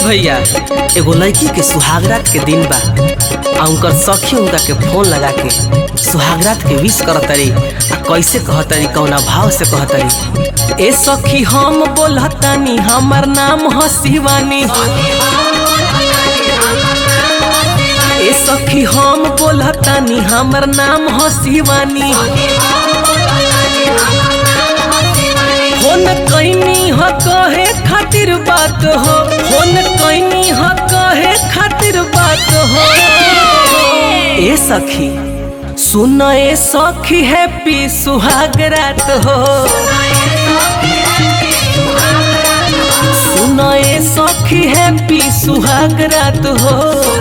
भैया एगो लड़की के सुहागरात के दिन बा आ उनकर सखी उनका के फोन लगा के सुहागरात के विश करतरी आ कैसे कहतरी कौना भाव से कहतरी ए सखी हम बोलतानी हमर नाम ह शिवानी ए सखी हम बोलतानी हमर नाम ह शिवानी फोन कैनी ह कहे खातिर बात हो फोन कैनी ह कहे खातिर बात हो ए सखी सुन ए सखी हैप्पी सुहाग रात हो सुन ए सखी हैप्पी सुहाग रात हो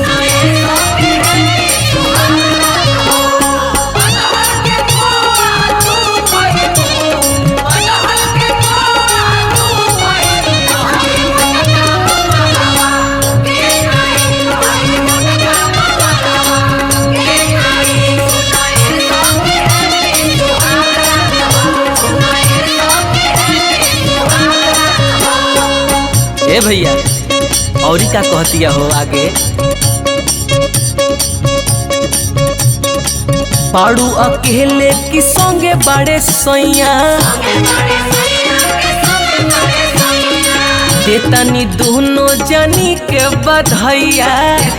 ए भैया औरी का कहतिया हो आगे पाड़ू अकेले की संगे बड़े सैया देतानी दोनों जनी के बधैया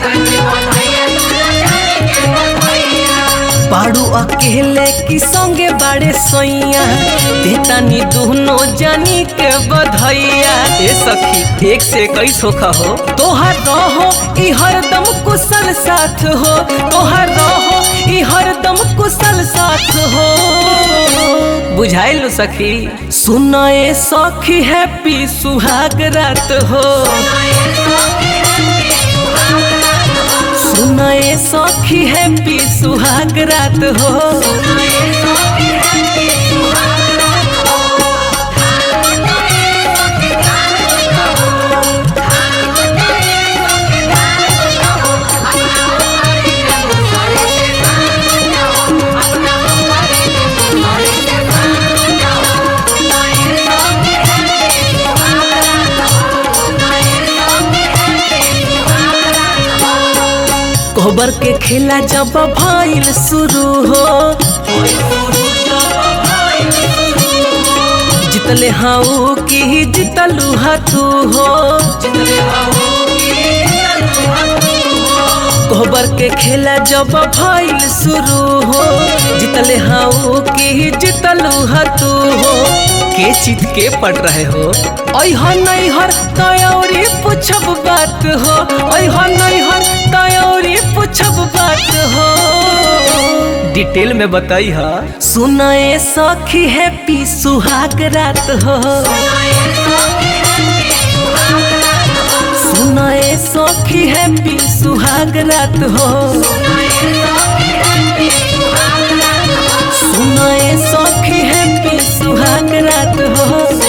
पाड़ू अकेले की संगे बड़े सैया देतानी दोनों जानी के बधैया ए सखी एक से इक्कीस होखा हो तोहर रहो ई हरदम कुशल साथ हो तोहर रहो ई हरदम कुशल साथ हो बुझाइल सखी सुन ए सखी हैप्पी सुहाग रात हो सुन ए सखी हैप्पी सुहाग रात हो कोबर के खेला जब भइल शुरू हो जितले हाउ की जितलू तू हो कोबर के खेला जब भइल शुरू हो जितले हाउ की जितलू तू हो के चित के पड़ रहे हो ऐहा नैहर तयौरी पूछब बात हो ऐहा नैहर तयौरी पूछब बात हो डिटेल में बताई हा सुन ए सखी हैप्पी सुहाग रात हो सुन ए सखी हैप्पी सुहाग रात हो सुन ए सखी हैप्पी सुहाग रात हो